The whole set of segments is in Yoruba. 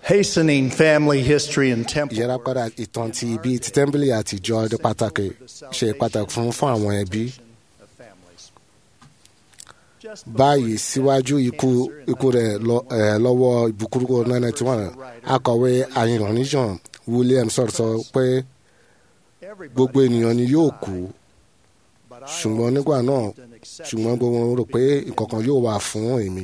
Hastening family history and temple ìyírapadà ìtàn ti ibi ti tẹ́ḿpìlì àtijọ́ di pàtàkì ṣe pàtàkì fún fún àwọn ẹbí of families. báyìí síwájú ikú ikú rẹ̀ lọ- eh, lọ́wọ́ ìbúkúrú nine tí wọ́n akọ̀wé ayinrànníjàn William sọ̀rọ̀ sọ pé gbogbo ènìyàn ni yóò kú ṣùgbọ́n nígbà náà ṣùgbọ́n gbogbo wọn rò pé ìkọ̀kan yóò wà fún èmi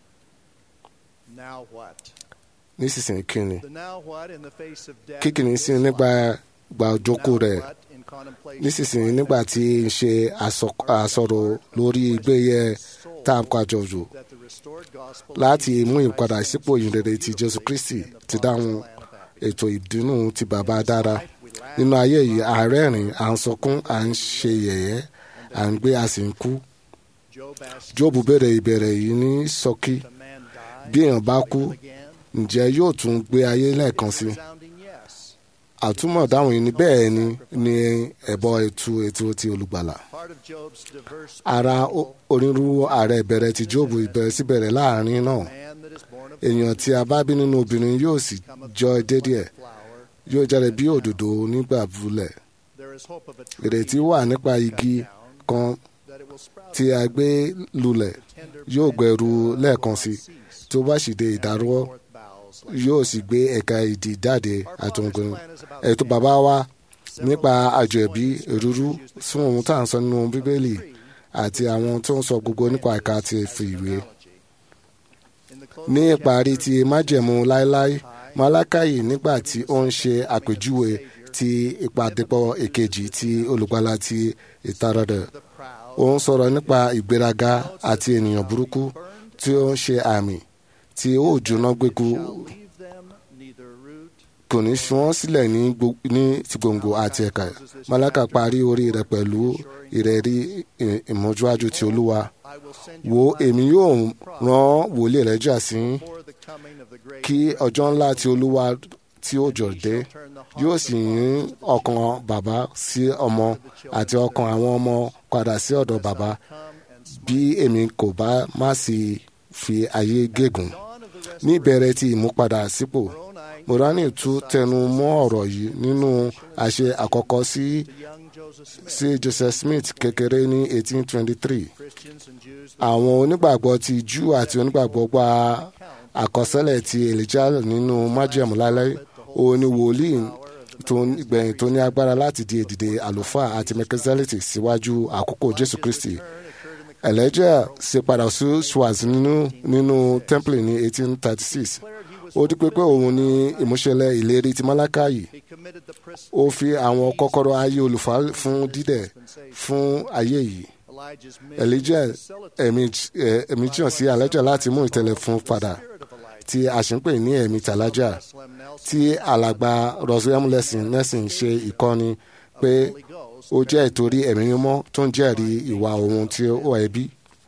Now what? nísinsìnyí kí ni The now what in the face of death kíkìní sí is nígbà life. gba òjókòó Now rẹ̀ what in contemplation nísinsìnyí of nígbà life tí ń ṣe àsọ- àsọ̀rọ̀ lórí ìgbéyẹ tá a kọ àjọjò that the restored gospel láti of mú Jesus ìpadà Christ sípò ìrere ti Jésù Kristi ti dáhùn ètò ìdùnnú ti bàbá dára nínú ayé yìí à ń rẹ́rìn à ń sọkún à ń ṣe yẹ̀yẹ́ à ń gbé a sì ń kú Job asked Jóòbù béèrè ìbéèrè yìí ní ṣókí the man die bí èèyàn bá kú again? ǹjẹ́ yóò tún gbé ayé lẹ́ẹ̀kan sí i Resounding yes. àtúmọ̀ dáhùn yìí ni bẹ́ẹ̀ ni ní ẹ̀bọ ètò ètò ti olùgbàlà Part of Job's diverse ara o- onírúurú ààrẹ ìbẹ̀rẹ̀ ti Jóòbù ìbẹ̀rẹ̀ sí bẹ̀rẹ̀ láàrin náà man that is born of èèyàn tí a bá bí nínú obìnrin yóò sì jọ dédé ẹ̀ flower, yóò jáde bí òdòdó nígbà bulẹ̀ there is hope of a tree ìrètí wà nípa igi kan that it will sprout tí a gbé lulẹ̀ tender yóò gbẹ̀rú lẹ́ẹ̀kan sí cease, tó bá sì dé ìdárọ́ forth boughs like yóò sì gbé ẹ̀ka ìdì jáde àtòǹgbìn ètò bàbá wa nípa àjọ ẹ̀bí ìrúrú fún ohun tá à ń sọ nínú bíbélì àti àwọn tó ń sọ gbogbo nípa ẹ̀ka ti fi ìwé in the ní closing ìparí ti májẹ̀mú láéláé málákàyè nígbà tí ó ń ṣe àpèjúwe ti ìpàdépọ̀ èkejì ti olùgbàlà ti ìtaradà the proud ó ń sọ̀rọ̀ nípa ìgbéraga àti ènìyàn burúkú tí ó ń ṣe àmì tí ó jóná gbéku shall leave them neither root kò ní fi wọ́n sílẹ̀ ní gbo- ní ti gbòǹgbò àti ẹ̀ka málákà parí orí rẹ̀ pẹ̀lú ìrẹ̀rí ì- ìmọ̀júwájú ti olúwa I will send you wo light èmi yóò rán wòlíì rẹ̀ jà sí yín before the coming of the great kí ọjọ́ ńlá ti olúwa tí ó jọ dé turn the yóò heart sì yín ọkàn bàbá sí ọmọ àti ọkàn àwọn ọmọ padà sí ọ̀dọ̀ bàbá come and bí èmi kò bá má sì fi ayé gégùn dawn of the rest ní ìbẹ̀rẹ̀ ti ìmúpadà sípò Moroni morani tún tẹnu mọ́ ọ̀rọ̀ yìí nínú àṣẹ àkọ́kọ́ sí to young Joseph Smith sí Joseph Smith kékeré ní 1823 Christians and Jews àwọn onígbàgbọ́ ti Júù àti onígbàgbọ́ gba àkọsílẹ̀ ti Elijah nínú májẹ̀mú lálẹ́ òun ni wòlíì tó gbẹ̀yìn tó ní agbára láti di èdìdè àlùfáà àti mẹkẹsẹ́lẹ̀tì síwájú àkókò Jésù Kristi Elijah ṣe padà sí Schwartz nínú nínú temple ní 1836 ó di pé pé òun ni ìmúṣẹlẹ̀ ìlérí ti Málákàyì he committed the pris- ó fi àwọn kọ́kọ́rọ́ ayé olùfà fún dídẹ̀ fún ayé yìí Elijah's Elijah mission facilitated ẹ̀mí ẹ̀, ẹ̀mí jìyàn sí Elijah láti mú ìtẹ̀lẹ̀ fún padà spirit of Elijah. tí a sì ń pè ní ẹ̀mí tàlájà Slim Nelson tí alàgbà Roswell Nelson Nelson ṣe ìkọ́ni pé Holy Ghost, ó jẹ́ ìtorí ẹ̀mí mímọ́ tó ń jẹ́rìí ìwà ohun tí ó ẹbí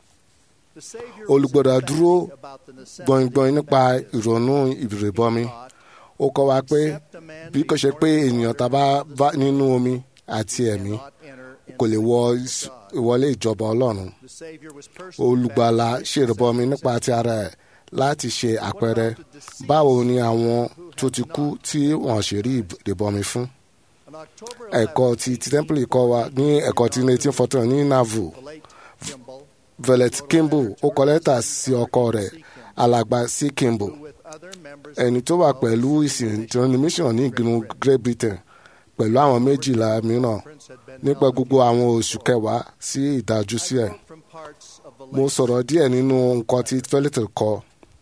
the Savior olùgbọ́dọ̀ was dúró emphatic about the necessity gbọ̀ngbọ̀n nípa ìrònú ìrìbọmi ó kọ́ wa pé except a man bí kò ṣe pé ènìyàn tá a bá bá nínú omi àti ẹ̀mí cannot enter kò lè into wọ the kingdom ìs- of God. ìwọlé ìjọba Ọlọ́run The Savior was personally olùgbàlà baptized ṣèrìbọmi as nípa ti ara ẹ̀ láti ṣe àpẹẹrẹ báwo ni àwọn tó ti kú tí wọ́n ṣe rí ìrìbọmi fún On October ẹ̀kọ́ 11th, ti ti tẹ́ḿpìlì kọ́ wa ní ẹ̀kọ́ ti 1814 ní navu the late Kimball, velet kimball ó kọ lẹ́tà sí ọkọ rẹ̀ alàgbà sí kimball with other members ẹni tó wà pẹ̀lú ìsìn transmission ní ìgbìmọ̀ Great Britain pẹ̀lú àwọn méjìlá mìíràn Prince had been nípa gbogbo àwọn oṣù kẹwàá sí ìdájú sí ẹ̀ from parts of the mo lake. sọ̀rọ̀ díẹ̀ nínú nǹkan tí Felix kọ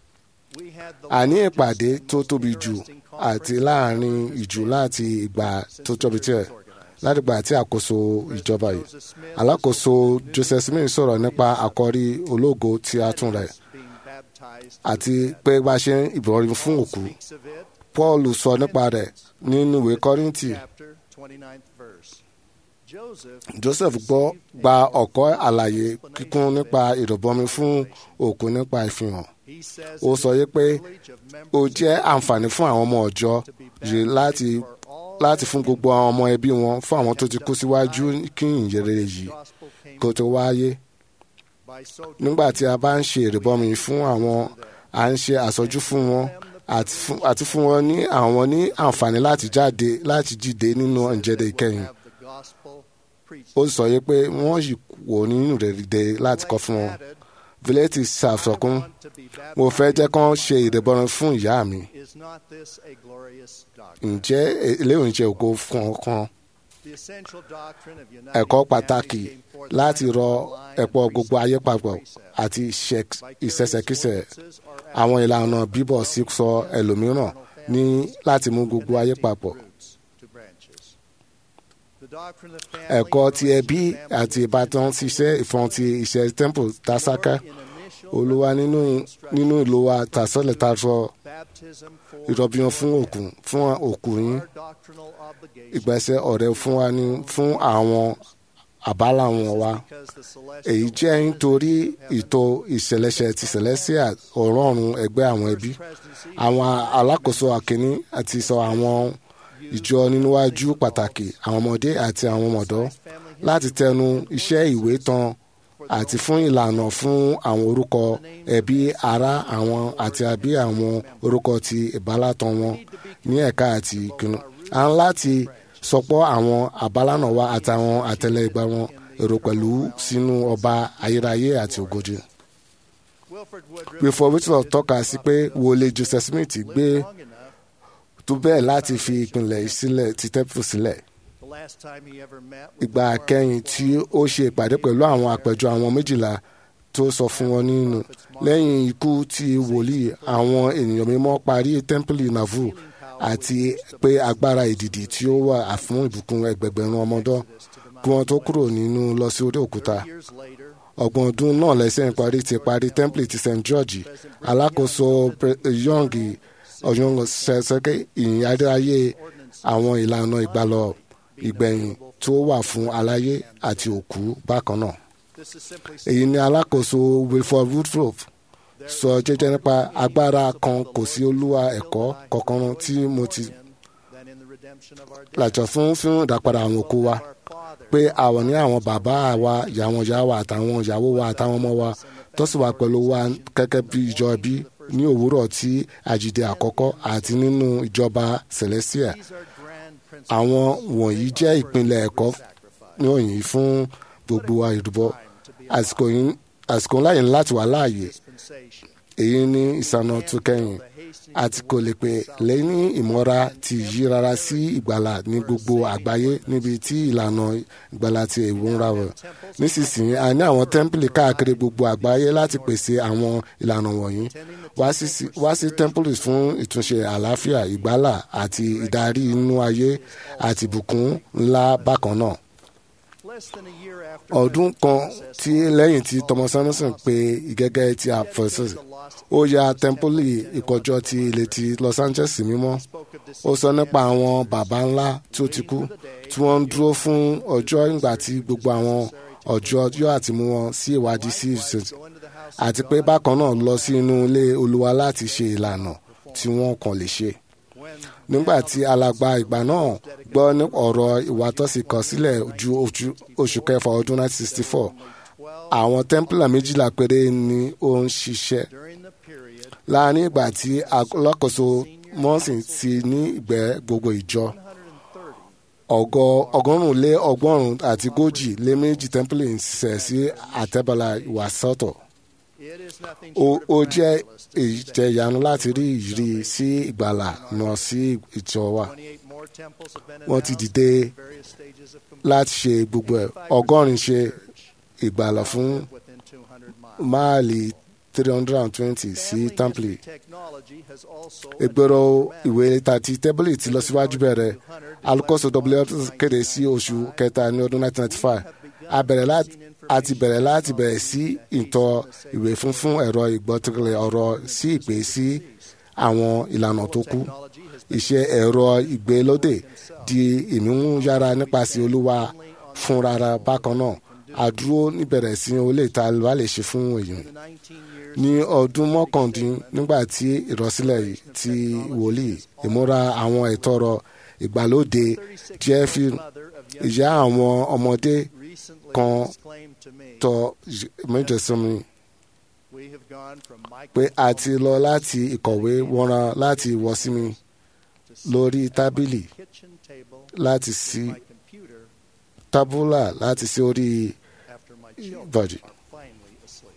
We had the àní largest ìpàdé and tó most tóbi jù interesting àti conference láàrin ìjù láti ìgbà tó tóbi tiẹ̀ láti ìgbà tí àkóso ìjọba yìí Joseph Smith alákòóso Joseph Smith sọ̀rọ̀ nípa àkọ́rí ológo tí a tún rẹ̀ being baptized àti pé bá a ṣe ń ìbọ̀rin fún òkú speaks of it, Paul sọ nípa rẹ̀ nínú ìwé Kọ́ríńtì chapter 29th verse. Joseph Joseph gbọ́ gba ọ̀kọ́ àlàyé kíkún nípa ìrọ̀bọmi fún òkú nípa ìfihàn he says ó it sọ is yé the pé privilege of ó members jẹ́ àǹfààní fún àwọn ọmọ ọ̀jọ́ yìí láti for all láti fún gbogbo àwọn ọmọ ẹbí wọn fún àwọn tó ti kú síwájú kí ìyìnrere yìí gospel came kó tó wáyé by so nígbà tí a bá ń ṣe ìrìbọmi fún àwọn à ń ṣe àsọjú fún wọn àti fún- àti fún wọn ní àwọn ní àǹfààní láti jáde láti jíde nínú ìjẹ́dẹ̀ ìkẹyìn have the gospel preached. ó sọ yìí pé wọ́n yìí wò nínú rẹ̀ dìde láti kọ́ fún wọn Added, vileti I ṣàfọkún want to be mo fẹ́ jẹ́ kán baptized ṣe ìdẹ̀bọ̀ràn fún ìyá mi Is not this a glorious doctrine? ǹjẹ́ eléyìí jẹ́ ògo fún ọkàn The essential doctrine of uniting ẹ̀kọ́ humanity pàtàkì came forth láti line rọ upon line ẹ̀pọ̀ of gbogbo ayé papọ̀ precept. àti ìṣe- Vicarious ìṣẹ̀ṣẹ̀kíṣẹ̀ ordinances or àwọn acts ìlànà bíbọ̀ sí sọ ẹlòmíràn ní láti mú gbogbo ayé connecting papọ̀ roots to branches. The doctrine of family ẹ̀kọ́ and ti ẹbí relations of àti family ìbátan ṣiṣẹ́ ìfọ̀n ti iṣẹ́ temple dásáká in initial olúwa nínú nínú ìlú wa tàṣọlẹ̀ tá a sọ baptism for ìrọ̀bìyàn fún òkú fún òkú yín our doctrinal obligation ìgbésẹ̀ ọ̀rẹ́ fún wa ní fún àwọn àbálà wọn wa because the celestial èyí jẹ́ nítorí ìtò ìṣẹ̀lẹ̀ṣẹ̀ ti celestia ọ̀rọ̀run ẹgbẹ́ àwọn ẹbí presidency àwọn alákòóso àkíní àti sọ àwọn ìjọ níwájú pàtàkì àwọn ọmọdé àti àwọn ọmọdọ́ family láti tẹnu iṣẹ́ ìwé tán àti fún ìlànà fún àwọn orúkọ ẹbí ará àwọn àti àbí àwọn orúkọ ti ìbálàtàn wọn ní ẹ̀ka àti ìkíni. a ń láti sọpọ́ àwọn àbálànà wa àtàwọn àtẹlẹ ìgbà wọn èrò pẹ̀lú sínú ọba ayérayé àti ògojì. Wilford Woodruff Wilford Woodruff tọ́ka sí pé wọlé Joseph Smith gbé lived long enough tó bẹ́ẹ̀ láti fi ìpìlẹ̀ sílẹ̀ ti tẹ́pù sílẹ̀. the last time he ever met with ìgbà the four kẹ́yìn tí ó ṣe ìpàdé pẹ̀lú àwọn àpẹjọ àwọn méjìlá tó sọ fún wọn nínú lẹ́yìn ikú ti wòlíì àwọn ènìyàn mímọ́ parí tẹ́ḿpìlì navu àti pé agbára ìdìdì tí ó wà fún ìbùkún ẹgbẹgbẹ̀rún ọmọdọ́ kí wọ́n tó kúrò nínú lọ sí orí òkúta years later ọgbọ̀n ọdún náà lẹ́sẹ̀ parí ti parí tẹ́ḿpìlì ti st george alákòóso Pre- young ọ̀yọ́n ṣẹ̀ṣẹ̀kẹ́ ìyìn adéayé àwọn ìlànà ìgbàlọ́ ìgbẹ̀yìn tó wà fún aláyé àti òkú bákan náà. this is simply èyí ni alákòóso wilford woodruff sọ jẹ́jẹ́ nípa agbára kan kò sí olúwa ẹ̀kọ́ kankan tí mo ti than in the redemption of our dead làjọ fún fún ìdápadà àwọn òkú wa our father pé àwọn ní àwọn bàbá wa ìyàwó ìyá wa àtàwọn ìyàwó wa àtàwọn ọmọ wa tó sì wà pẹ̀lú wa gẹ́gẹ́ bí ìjọ ẹbí ní òwúrọ̀ tí àjíǹde àkọ́kọ́ àti nínú ìjọba celestia these are grand principles àwọn wọ̀nyí jẹ́ ìpínlẹ̀ ẹ̀kọ́ ní òyìn fún gbogbo wa ìrúbọ àsìkò yìí- àsìkò láyè ní láti wà láàyè dispensation èyí ní ìsànà tó kẹ́yìn àti kò lè pè lẹ́yìn ìmọ̀ra ti yí rárá sí ìgbàlà ní gbogbo àgbáyé níbi tí ìlànà ìgbàlà ti èwo ń ra wọ̀ nísinsìnyí a ní àwọn tẹ́ḿpìlì káàkiri gbogbo àgbáyé láti pèsè àwọn ìlànà wọ̀nyí wá sí sí- wá sí tẹ́ḿpìlì fún ìtúnṣe àlàáfíà ìgbàlà àti ìdarí inú ayé àti ìbùkún ńlá bákan náà less than a year after ọdún kan tí lẹ́yìn tí thomas anderson pe ìgẹ́gẹ́ ti àfẹ́sẹ̀ ó ya tẹ́ḿpìlì ìkọjọ́ ti ilé ti los angeles mímọ́ spoke of this ó sọ nípa àwọn baba ńlá tí ó ti kú tí wọ́n ń dúró fún ọjọ́ ìgbà tí gbogbo àwọn ọjọ́ yóò àti mú wọn sí ìwádìí sí ìṣẹ̀tì go into the house àti pé bákan náà lọ sí inú ilé olúwa láti ṣe ìlànà tí wọ́n kàn lè ṣe when nígbà tí alàgbà ìgbà náà gbọ́ ní ọ̀rọ̀ ìwátọ́sí kan sílẹ̀ ju ojú- oṣù kẹfà ọdún 1964 àwọn tẹ́ḿpìlà méjìlá péré ni ó ń ṣiṣẹ́ during the period láàrin ìgbà tí alákòóso mọ́sìn ti ní ìgbẹ́ gbogbo ìjọ 130 ọgọ ọgọ́rùn-ún lé ọgọ́rùn-ún àti gójì lé méjì tẹ́ḿpìlì ń ṣiṣẹ́ sí àtẹ́bọ̀là ìwàsọ́tọ̀ it is nothing ó short ó of jẹ́ miraculous to ìjẹyanu láti rí ìrírí sí ìgbàlà náà sí ìjọ wa 28 more temples have been wọ́n ti announced dìde in various stages of completion. láti ṣe gbogbo ẹ̀ ọgọ́rin ṣe ìgbàlà fún within 200 miles. máàlì three hundred and twenty sí Family tẹ́ḿpìlì history technology has also ìgbèrò advanced ìwé tàti tẹ́bìlì ti lọ síwájú bẹ̀rẹ̀ alukoso w kéde sí oṣù kẹta ní ọdún 1995 a bẹ̀rẹ̀ láti a ti bẹ̀rẹ̀ láti bẹ̀rẹ̀ sí ìtọ́ ìwé funfun ẹ̀rọ ìgbọ́tẹ̀lẹ̀ ọ̀rọ̀ sí ìpè sí àwọn ìlànà tó kù technology has iṣẹ́ ẹ̀rọ ìgbélódé di ìmúyára nípasẹ̀ olúwa fúnrara bákan náà àdúró níbẹ̀rẹ̀ sí olè ta ló lè ṣe fún èèyàn been 19 years ní ọdún mọ́kàndín nígbà tí ìrọ̀sílẹ̀ yìí ti wòlíì ìmúra àwọn ìtọ́rọ ìgbàlódé jẹ́ fi mother of young ìyá àwọn ọmọdé recently kan exclaimed to me, tọ méje sọmi we have gone from pé a microphone ti lọ láti ìkọ̀wé wọ́nran láti wọ́ sí mi to lórí sitting tábìlì at my kitchen table láti with sí my computer tábúlà láti sí orí after my children Virgin. are finally asleep.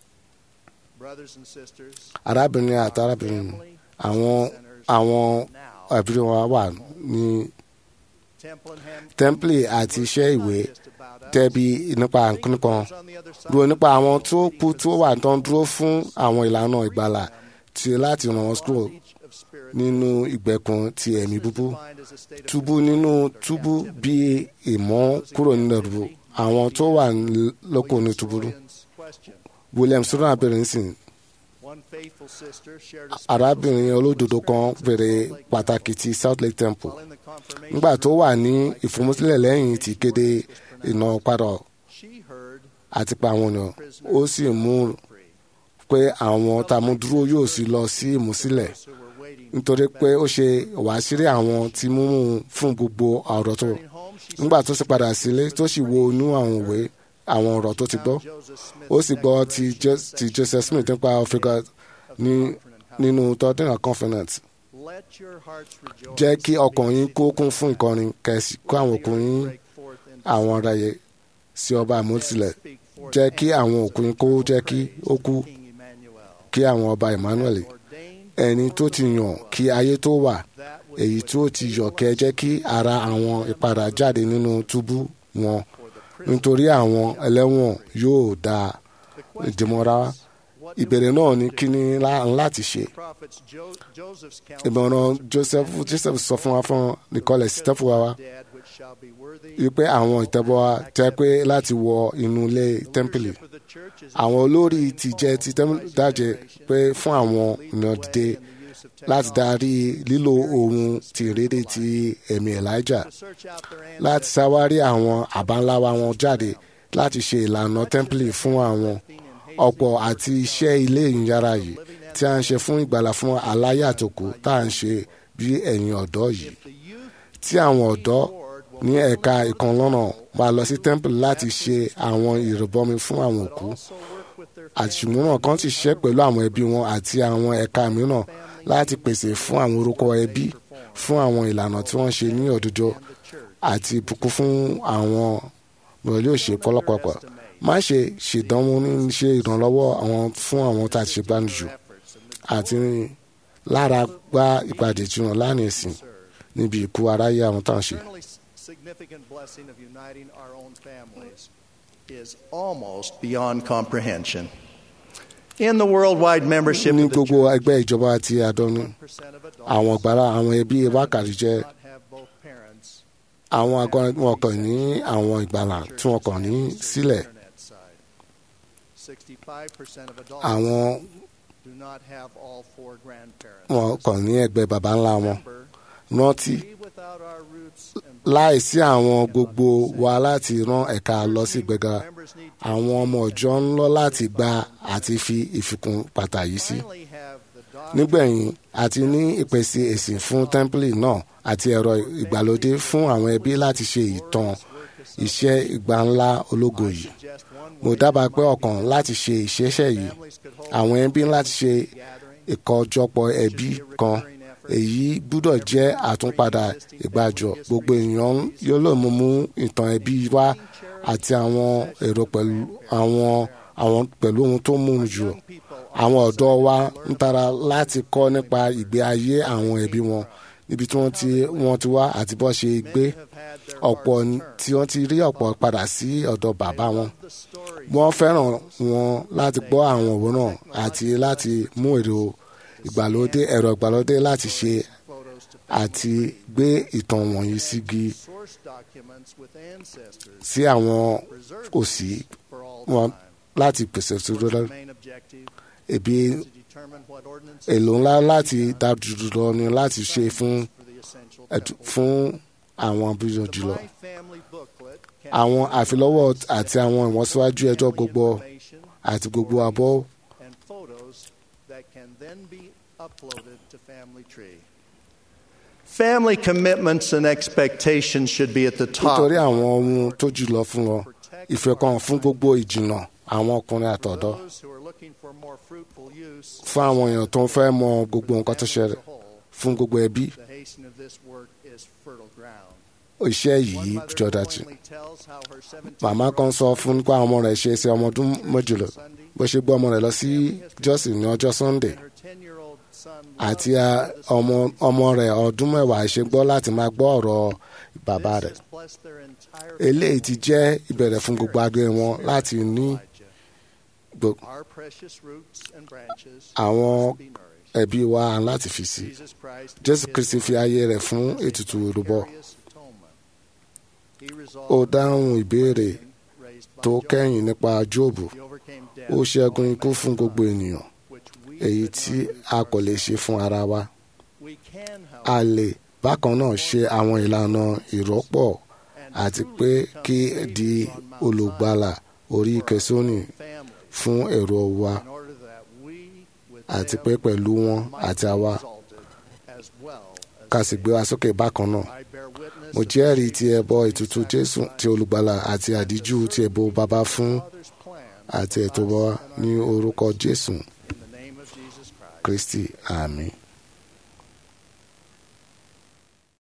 Brothers and sisters, arábìnrin àti our arábìnrin family àwọn centers àwọn now ẹbí wa wà ní Templingham tẹ́ḿpìlì àti iṣẹ́ ìwé not just about us. tẹ́bi nípa Think nǹkan of kan those on the other side dúró of nípa the àwọn world tó waiting kú for tó the wà Savior. tó ń dúró fún àwọn ìlànà ìgbàlà tí láti ràn wọ́n kúrò Bondage of spirit nínú ìgbèkùn ti ẹ̀mí is búbú defined as a state of túbú nínú confinement or túbú captivity. bí ìmọ̀ kúrò nínú ẹ̀rù àwọn tó wà lóko ní William túbú Soroyan's question. William sọ́dọ̀ abẹ́rẹ́ nísìn One faithful sister shared a arábìnrin special olódodo kan experience bèrè at Salt Lake pàtàkì ti South Lake Temple While in the confirmation nígbà tó wà ní room, ìfòmùsílẹ̀ lẹ́yìn tí kéde iná padà she heard àti pa àwọn ènìyàn ó sì mú free. pé àwọn tamudúró yóò sì lọ sí ìmúsílẹ̀ Those who were waiting nítorí pé ó ṣe wàásírí àwọn tí múmú fún gbogbo ọ̀rọ̀ tó returning home, she nígbà tó sì padà sílé tó sì wo inú àwọn ìwé àwọn ọ̀rọ̀ tó ti gbọ́ found Joseph Smith's ó sì gbọ́ ti declaration Jo- of ti Joseph Smith nípa ọ̀fíìgà of ní doctrine and how- nínú tọ́dúnrún confidence Let your hearts rejoice jẹ́ kí in ọkàn the yín kó city kún of fún God. ìkọrin kẹ̀sì kó àwọn òkun yín Break forth into àwọn ọ̀rọ̀ yẹ sí ọba àmútilẹ̀ Speak forth jẹ́ kí anthem àwọn of òkú yín kó jẹ́ kí ó kú King Emmanuel. kí àwọn ọba Emmanuel Ordained ẹni tó ti yàn kí ayé tó wà that which èyí would tó ti yọ kẹ́ jẹ́ kí ara àwọn ìpadà jáde nínú túbú wọn for the prison. nítorí àwọn ẹlẹ́wọ̀n yóò da The question ìdìmọ̀ra is, what do ìbéèrè we náà do? ní kí ni lá- láti ṣe Prophets Jo- Joseph's counsel ìmọ̀ràn was to Joseph prevent Joseph sọ fún wa fún Nicole Stephen wa dead which shall be worthy wípé àwọn ìtẹ́bọ̀ wa jẹ́ pé láti wọ inú ilé The tẹ́ḿpìlì leadership of the church is àwọn olórí inspiring ti jẹ́ ti Paul, tẹ́m- wise dájẹ́ generation, pé fún àwọn lead the ènìyàn way dìde in the use of láti darí technology, lílo experience ohun the ti spirit ìrédè of ti life, ẹ̀mí Elijah to search out their láti ancestors, ṣàwárí àwọn àbáńláwa wọn jáde láti ṣe ìlànà tẹ́ḿpìlì fún àwọn ọ̀pọ̀ àti iṣẹ́ ilé ìyára yìí tí a ń ṣe fún ìgbàlà fún aláyà tó kù tá à ń ṣe bí ẹ̀yin ọ̀dọ́ yìí If the youth tí àwọn ọ̀dọ́ Lord will ní ẹ̀ka ìkànlọ́nà máa lọ sí tẹ́ḿpìlì láti ṣe àwọn ìrìbọmi fún àwọn òkú also work with their àti ṣùgbọ́n náà kan ti ṣiṣẹ́ pẹ̀lú àwọn ẹbí wọn àti àwọn ẹ̀ka mìíràn láti pèsè fún àwọn orúkọ ẹbí fún àwọn ìlànà tí wọ́n ṣe ní òdodo and the church. àti ìbùkún fún àwọn mọ̀lẹ́ òṣè pọ́lọ́pọ̀pọ̀ má ṣe ṣèdánwò ní ṣe ìrànlọ́wọ́ àwọn fún àwọn tá a ti ṣe gbánijù efforts and the àti lára gba ìpàdé tí wọn lánàá ìsìn serve. níbi ìkú aráyé àwọn tá à ń ṣe. eternally significant blessing of uniting our own families is almost beyond comprehension. In the worldwide membership ní of the gbogbo church, ẹgbẹ́ ìjọba àti àdánù 1% of adults àwọn ọ̀gbára àwọn ẹbí wákàtí jẹ́ do not have both parents. àwọn àgọ́ wọn kàn ní àwọn ìgbàlà tí wọn kàn ní sílẹ̀ Internet side. 65% of adults àwọn do not have all four grandparents. wọn kàn ní ẹgbẹ́ baba ńlá wọn Remember, rántí we without our roots and láìsí àwọn gbogbo wa láti rán ẹ̀ka lọ sí ìgbéga members need to àwọn ọmọ ọjọ́ ń lọ láti gba àti fi ìfikún pàtàkì sí. finally have the doctrine nígbẹ̀yìn àti ní ìpèsè èsì fún tẹ́ḿpìlì náà àti ẹ̀rọ ìgbàlódé fún àwọn ẹbí láti ṣe ìtàn iṣẹ́ ìgbà ńlá ológo yìí. suggest one mo way dábàá pé ọ̀kan láti ṣe ìṣeṣẹ́ yìí families could hold àwọn ẹbí láti ṣe gathering ìkọjọpọ̀ ẹbí kan èyí gbúdọ̀ jẹ́ àtúnpadà ìgbàjọ gbogbo èèyàn yóò lè mú mú ìtàn ẹbí wá àti àwọn èrò pẹ̀lú àwọn àwọn pẹ̀lú ohun tó mú jù people àwọn ọ̀dọ́ wa ń tara láti kọ́ nípa ìgbé ayé àwọn ẹbí wọn níbi tí wọ́n ti wọ́n ti wá àti bọ́ ṣe gbé have had their ọ̀pọ̀ hearts ní- turned. tí wọ́n ti rí ọ̀pọ̀ padà sí ọ̀dọ̀ bàbá wọn The story wọ́n fẹ́ràn wọn láti gbọ́ àwọn òwúrọ̀ àti láti mú èrò ìgbàlódé ẹ̀rọ ìgbàlódé láti ṣe photos to àti gbé ìtàn wọ̀nyí sígi source documents with ancestors sí àwọn preserved òsì for all wọn time. láti pèsè òtútù lọ Main objective ebi is to determine what ordinances èlò ńlá láti dájú lọ ni láti ṣe fún for the essential ẹ̀tù- temple. fún àwọn abúlé The jùlọ My Family booklet can àwọn include àfilọ́wọ́ ordinance àti àwọn ìwọ̀nsíwájú ẹjọ́ family gbogbo information àti gbogbo abọ́ and photos that can then be uploaded to Family Tree. Family commitments and expectations should be at the top. nítorí àwọn ohun tó jùlọ fún wọn ìfẹ́ kan fún gbogbo ìjìnà àwọn ọkùnrin àtọ̀dọ́ Those who are looking for more fruitful use fún àwọn èèyàn tó ń fẹ́ mọ gbogbo nǹkan tó ṣẹlẹ̀ as a whole, fún gbogbo ẹbí the hastening of this work is fertile ground. iṣẹ́ One yìí mother jọ dájú glowingly tells how her 17 màmá kan sọ fún nípa ọmọ rẹ̀ ṣe é ṣe ọmọ ọdún méjìlá bó ṣe gbé ọmọ rẹ̀ lọ sí jọ́sìn ní ọjọ́ sunday and her 10-year-old son àti loved a- the ọmọ ọmọ rẹ̀ ọdún mẹ́wàá ṣe gbọ́ láti máa gbọ́ ọ̀rọ̀ bàbá This rẹ̀ has blessed their entire eléyìí ti jẹ́ ìbẹ̀rẹ̀ fún gbogbo agbé wọn láti ní Elijah. gbo- Our precious roots and branches àwọn must be nourished. ẹbí wa láti fi sí Jesus Christ jésù gave kristi his fi life ayé rẹ̀ fún as a ètùtù ìrúbọ vicarious atonement. He resolved ó dáhùn ìbéèrè raised by tó Job. kẹ́yìn nípa jóòbù He overcame death ó ṣẹ́gun for ikú all fún gbogbo ènìyàn which we èyí could tí not do a for kò lè ourselves. ṣe fún ara wa We can, a however, lè bákan náà ṣe àwọn ìlànà ìrọ́pọ̀ and àti truly pé become kí saviors di on Mount olùgbàlà orí Zion for our kẹsónì own family, fún èrò wa in order that we, with àti them, pé pẹ̀lú wọn might àti be àwa exalted as well as ká sì gbé wa sókè bákan náà I bear witness mo of the jẹ́rìí ti Savior's ẹbọ ètùtù jésù ti olùgbàlà àti àdíjú ti ẹbọ bàbá fún Father's plan àti for ètò us wa and our ní families. orúkọ jésù In the name of Jesus Christ. kristi àmín